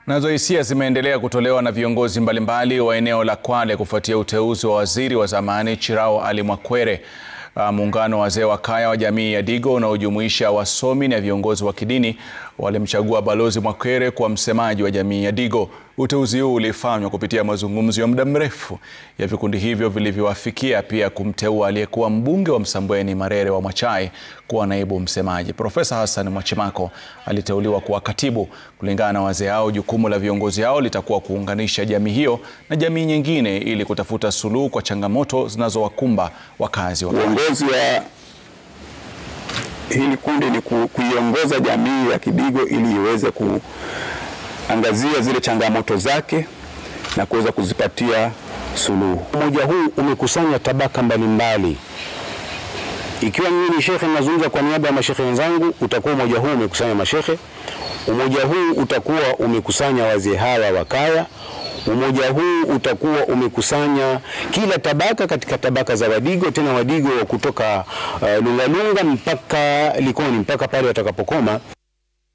Nazo hisia zimeendelea kutolewa na viongozi mbalimbali wa eneo la Kwale kufuatia uteuzi wa waziri wa zamani Chirao Ali Mwakwere. Muungano wa wazee wa kaya wa jamii ya Digo unaojumuisha wasomi na viongozi wa kidini walimchagua Balozi Mwakwere kuwa msemaji wa jamii ya Digo. Uteuzi huu ulifanywa kupitia mazungumzo ya muda mrefu ya vikundi hivyo vilivyowafikia pia kumteua aliyekuwa mbunge wa Msambweni Marere wa Mwachai kuwa naibu msemaji. Profesa Hassan Mwachimako aliteuliwa kuwa katibu. Kulingana na wazee hao, jukumu la viongozi hao litakuwa kuunganisha jamii hiyo na jamii nyingine ili kutafuta suluhu kwa changamoto zinazowakumba wakazi wa Uongozi wa hili kundi ni ku, kuiongoza jamii ya Kidigo ili iweze kuangazia zile changamoto zake na kuweza kuzipatia suluhu. Umoja huu umekusanya tabaka mbalimbali. Ikiwa mimi ni shekhe nazungumza kwa niaba ya mashekhe wenzangu, utakuwa umoja huu umekusanya mashekhe. Umoja huu utakuwa umekusanya wazee hawa wa kaya. Umoja huu utakuwa umekusanya kila tabaka katika tabaka za Wadigo, tena Wadigo wa kutoka uh, Lungalunga mpaka Likoni mpaka pale watakapokoma.